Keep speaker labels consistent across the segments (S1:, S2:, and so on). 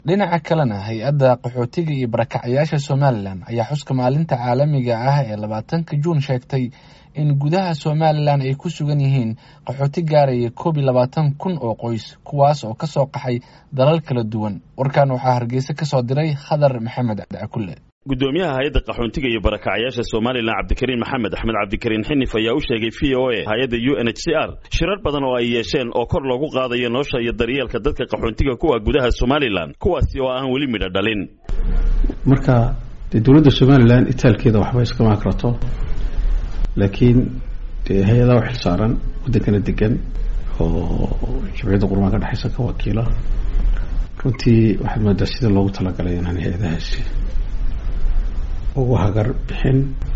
S1: dhinaca kalena hay-adda qaxootiga iyo barakacyaasha somalilan ayaa xuska maalinta caalamiga ah ee labaatanka juun sheegtay in gudaha somalilan ay ku sugan yihiin qaxooti gaaraya koob iyo labaatan kun oo qoys kuwaas oo kasoo qaxay dalal kala duwan warkan waxaa hargeysa kasoo diray khadar maxamed cakulle
S2: gudoomiyaha hay-adda qaxoontiga iyo barakacyaasha somalilan cabdikariin maxamed axmed cabdikariin xinif ayaa u sheegay v o a hay-adda u n h c r shirar badan oo ay yeesheen oo kor loogu qaadayo nolosha iyo daryeelka dadka qaxoontiga kuwa gudaha somalilan kuwaasi oo aan weli midho dhalin
S3: marka dee dowladda somalilan itaalkeeda waxba iskama akrato laakiin dee hay-adaha u xilsaaran waddankana degan oo jimciyadda qurmaan ka dhexaysa ka wakiila runtii waxaad moodaa sida loogu talagalay inaan hay-adahaasi ugu hagar bixin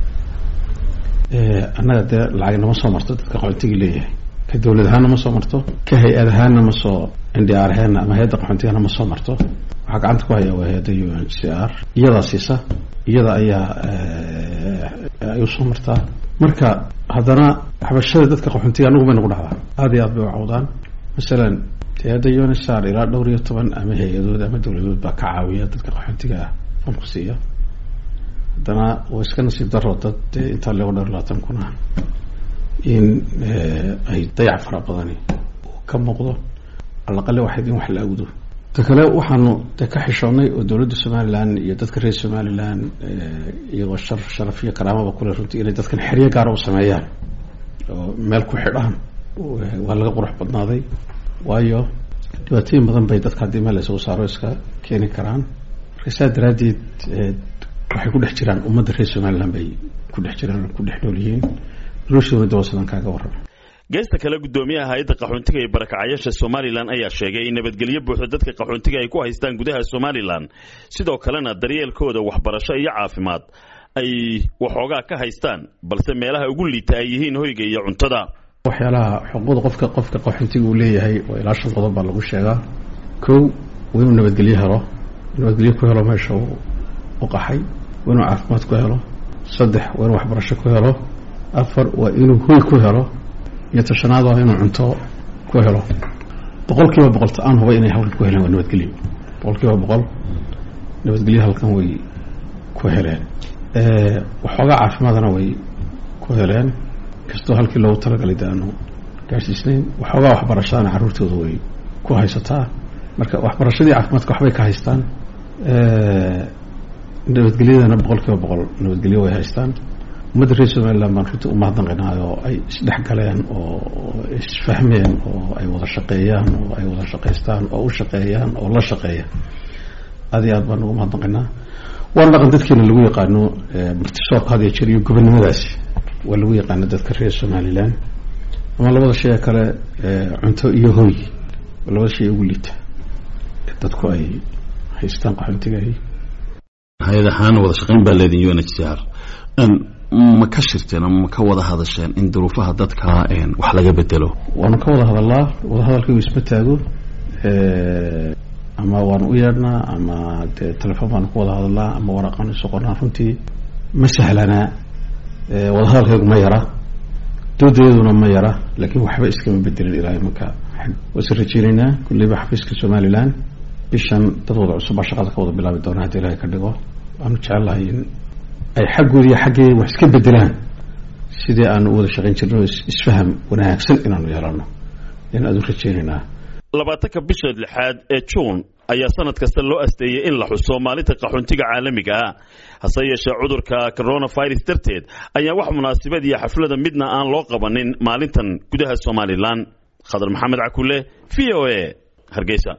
S3: annaga dee lacag nama soo marto dadka qaxoontiga leeyahay ka dowlad ahaanna ma soo marto ka hay-ad ahaanna ma soo n d r ahaanna ama hay-adda qaxoontigana ma soo marto waxaa gacanta ku haya waa hay-adda u n c r iyadaa siisa iyada ayaa ay usoo martaa marka haddana waxbarashada dadka qaxoontiga anagu bay nagu dhacdaa aada iyo aad bay u cawdaan masalan hay-adda u n c r ilaa dhowr iyo toban ama hay-adood ama dowladood baa ka caawiya dadka qaxoontiga ah fanku siiya haddana waa iska nasiib daro dad dee intaa lego dhowr labaatan kun ah in ay dayac fara badani uu ka muuqdo alaqale waxayd in wax la awdo ta kale waxaanu de ka xishoonnay oo dowladda somalilan iyo dadka reer somalilan iyagoo shar sharaf iyo karaamaba kule runtii inay dadkan xeryo gaara u sameeyaan oo meel ku xidhaan waa laga qurux badnaaday waayo dhibaatooyin badan bay dadka haddii meel laysugu saaro iska keeni karaan marka saa daraaddeed waxay ku dhex jiraan ummadda reer somalilan bay ku dhex jiraan ku dhex nool yihiin noloshoona dawasadan kaaga warrama
S2: geesta kale gudoomiyaha hay-adda qaxoontiga iyo barakacyaasha somalilan ayaa sheegay in nabadgelyo buuxda dadka qaxoontiga ay ku haystaan gudaha somalilan sidoo kalena daryeelkooda waxbarasho iyo caafimaad ay waxoogaa ka haystaan balse meelaha ugu liita ay yihiin hoyga iyo cuntada
S3: waxyaalaha xuquuqda qofka qofka qaxoontiga uu leeyahay oo ilaa shan qodob baa lagu sheegaa kow waa inuu nabadgelyo helo nabadgelyo ku helo meesha u qaxay waa inuu caafimaad ku helo saddex waa inuu waxbarasho ku helo afar waa inuu hoy ku helo iyo tashanaad waa inuu cunto ku helo boqol kiiba boqol ta-aan huba inay halkan ku heleen waa nabadgelyo boqol kiiba boqol nabadgelyo halkan way ku heleen waxoogaa caafimaadna way ku heleen kastoo halkii loogu talagalay de aanu gaarsiisnayn waxoogaa waxbarashadana carruurtooda way ku haysataa marka waxbarashadii caafimaadka waxbay ka haystaan nabadgelyadana boqol kiiba boqol nabadgelyo way haystaan ummadda reer somalilan baan runtii u mahadnaqinaay oo ay isdhex galeen oo isfahmeen oo ay wada shaqeeyaan oo ay wada shaqaystaan oo u shaqeeyaan oo la shaqeeya aada iyo aad baan ugu mahadnaqinaa waana dhaqan dadkeena lagu yaqaano martisoorka had iyo jeer iyo gobonnimadaasi waa lagu yaqaano dadka reer somalilan ama labada shay ee kale cunto iyo hoy waa labada shay ugu liita dadku ay haystaan qaxoontigahi
S4: hay-ad ahaan wada shaqayn baa leedin u n h c r ma ka shirteen ama ma ka wada hadasheen in duruufaha dadka wax laga bedelo
S3: waanu ka wada hadalaa wadahadalkaygu isma taago ama waanu u yeedhnaa ama dee telefoon baanu ku wada hadalnaa ama waraqaanu isu qornaa runtii ma sahlanaa wadahadalkaygu ma yara doodayaduna ma yara laakiin waxba iskama bedelin ilaa imanka waase rajeynaynaa kulleyba xafiiska somalilan bishan dad wada cusub baa shaqada ka wada bilaabi doona haddii ilahay ka dhigo waanu jecelahay in ay xaggoodi iyo xaggee wax iska bedelaan sidii aanu u wada shaqayn jirno isfaham wanaagsan inaanu yeelano in aad u rajeynaynaa
S2: labaatanka bisha lixaad ee juun ayaa sanad kasta loo asteeyey in la xuso maalinta qaxoontiga caalamiga ah hase yeeshee cudurka coronavirus darteed ayaa wax munaasabad iyo xaflada midna aan loo qabanin maalintan gudaha somalilan khadar maxamed cakule v o a hargeysa